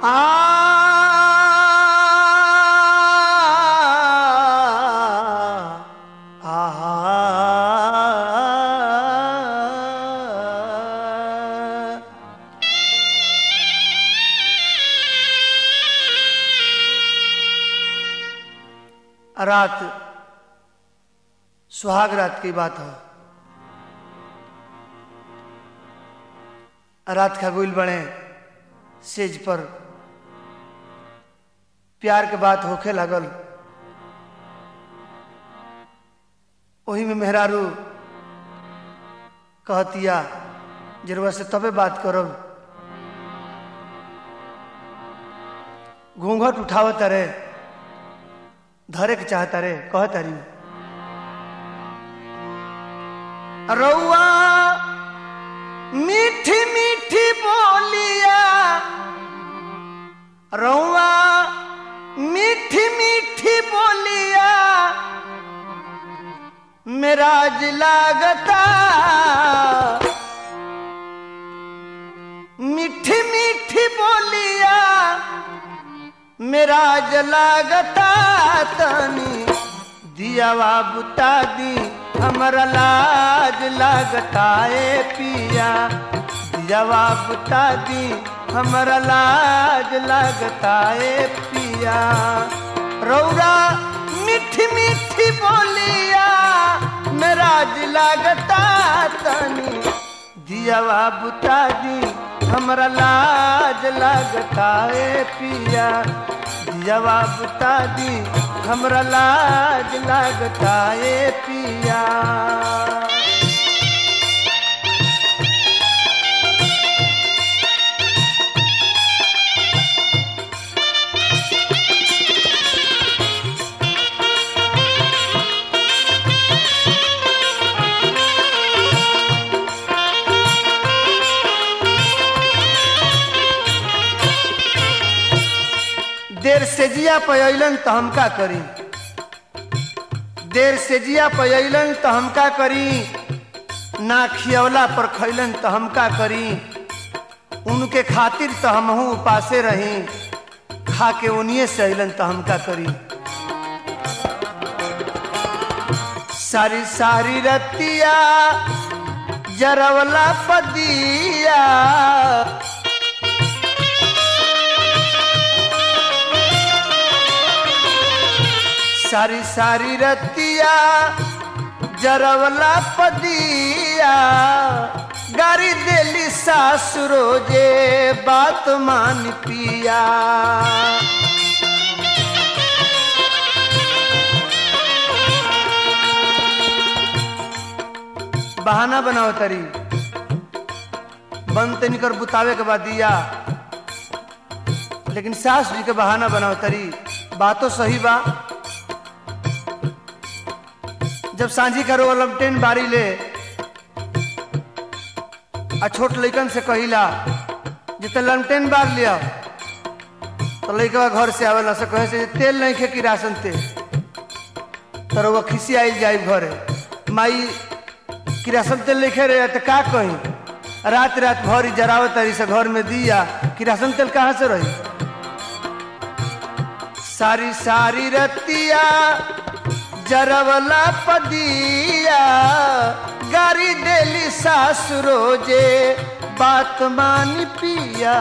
रात सुहाग रात की बात है रात का गुल बने सेज पर प्यार के बात होखे लगल वही में मेहरारू कहतिया जरूरत से तबे बात करब घूंघट उठावत रे धरे के चाहता रे कहता री रउआ मीठी मीठी बोलिया रउआ मीठी मीठी बोलिया मेराज लागता मीठी मीठी बोलिया मेराज लागता तनी दियावा बुता दी हमरा लाज लागता ए पिया दियावा बुता दी हमरा लाज लागता ए पिया रौरा मीठी मीठी बोलिया मेराज लागता तनी दियावा बुता दी हमरा लाज लागता ए पिया दियावा बुता दी हमरा लाज लागता ए पिया देर से जिया पयलन तो हम का करी देर से जिया पयलन तो हम का करी ना खियवला पर खैलन तो हम का करी उनके खातिर तो हमहू उपासे रही खा के उनिए से अलन तो हम का करी सारी सारी रतिया जरवला पदिया सारी सारी रतिया जरवला पदिया गारी देली सासुरो जे बात मान पिया बहाना बनाओ तरी बंद तनी कर बुतावे के बाद दिया लेकिन सास जी के बहाना बनाओ तरी बातो सही बा जब सांझी करो लमटेन बारी ले आ छोट लइकन से कहिला जिते लमटेन बार लिया तो लइकवा घर से आवेला से कहे से तेल नहीं खे कि राशन तेल तर वो खिसी आइल जाई घरे माई किरासन तेल लिखे रहे तो का कही रात रात भर जरावत तरी से घर में दिया किरासन तेल कहाँ से रही सारी सारी रतिया जरवला पदिया गारी देली सासुरो जे बात मानी पिया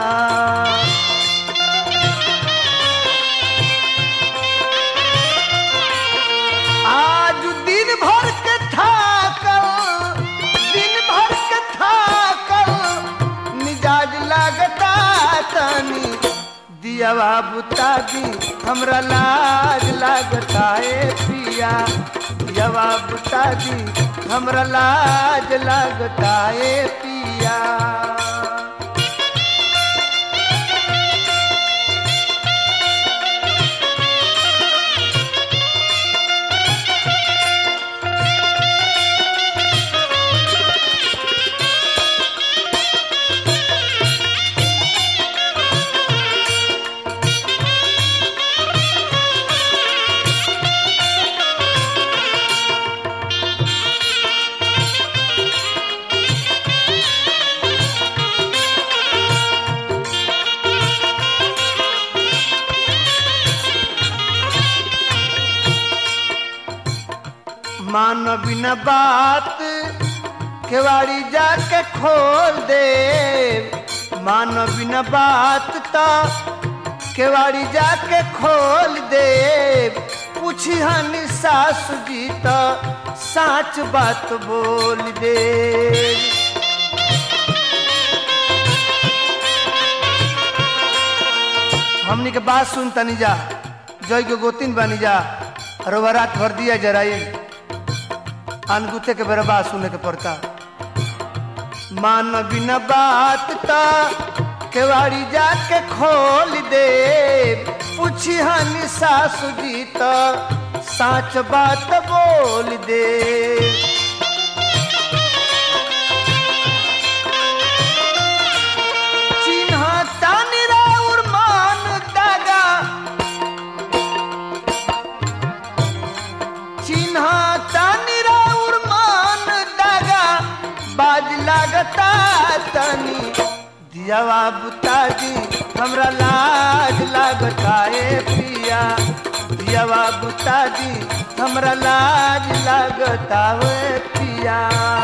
आज दिन भर के थाकल दिन भर के थाकल मिजाज लागता तनी दियावा बुता दी हमरा लाज लागता ए पिया दियावा बुता दी हमरा लाज लागता ए पिया मान बिना बात केवाड़ी जाके खोल दे मान बिना बात तो केवाड़ी जाके खोल दे पूछी हनी सासु जी तो साच बात बोल दे हमनी के बात सुन तनी जा जय के गोतिन बनी जा रोवा रात भर दिया जराई अनगुते के बेरा बात सुने के पड़ता मान बिना बात ता केवाड़ी जाके खोल दे पूछी हनी सासु जी तो साच बात बोल दे चिन्ह तानी राउर मान दागा चिन्ह तानी राउर मान दागा बाज लागता तनी दियावा बुताजी हमरा लाज लागता ए पिया दियावा बुताजी हमरा लाज लागता ए पिया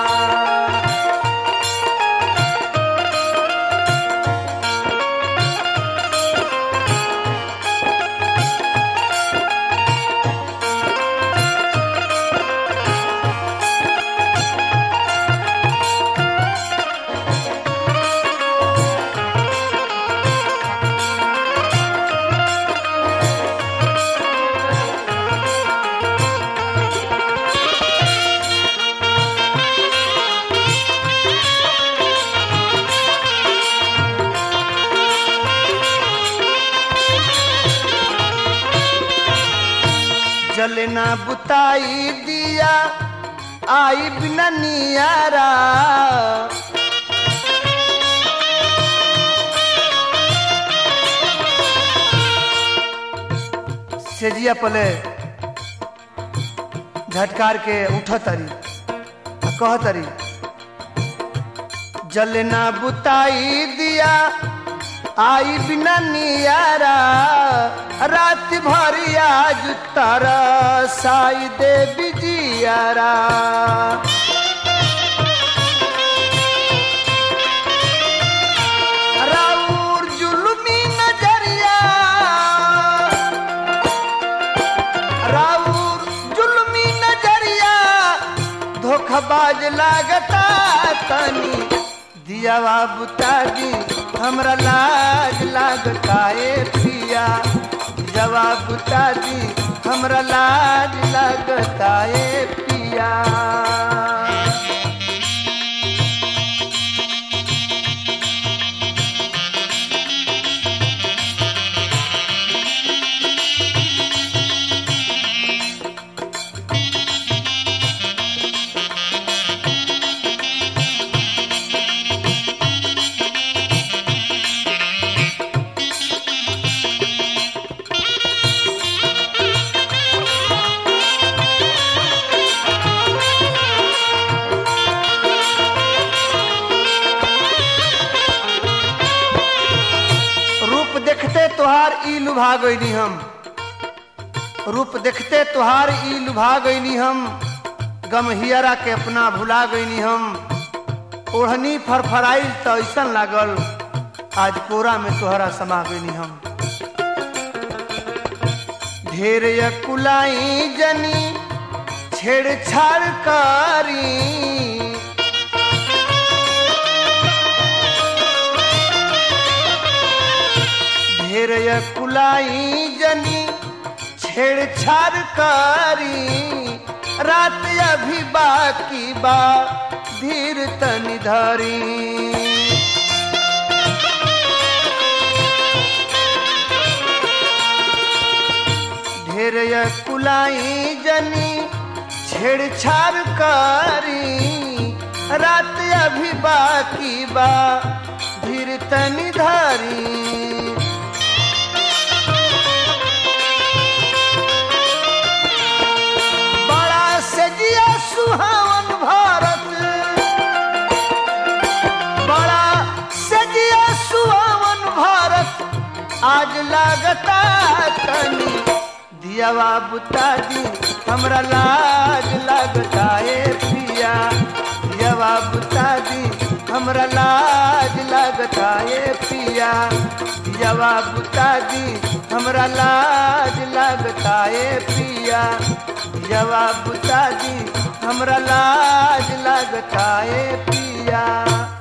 जलना बुताई दिया आई बिना नियारा सेजिया पले झटकार के उठ तरी कह तरी जलना बुताई दिया आई बिना नियारा रात भर आज तारा साई दे बिजियारा राउर जुलमी नजरिया राउर जुलमी नजरिया धोखाबाज लागता तनी दियावा बुताजी हमरा लाज लागता ए पिया जवाब बुताजी हमरा लाज लागता ए पिया रूप देखते तुहार ई लुभा गईनी हम रूप देखते तुहार ई लुभा गईनी हम गम हियरा के अपना भुला गईनी हम ओढ़नी फरफराइल तो ऐसन लागल आज कोरा में तोहरा समा गईनी हम ढेर कुलाई जनी छेड़छाड़ करी ढेर कुलाई जनी छेड़छाड़ करी रात अभी बाकी बा धीर तनी धरी ढेर कुलाई जनी छेड़छाड़ करी रात अभी बाकी बा धीर तनी धरी बड़ा सजिया सुहावन भारत बड़ा सजिया सुहावन भारत आज लागता तनी दियावा बुता दी हमरा लाज लगता ए पिया दियावा बुता दी हमरा लाज लगता ए पिया दियावा बुता दी हमरा लाज लगता ए पिया दियावा बुता दी हमरा लाज लगता ए पिया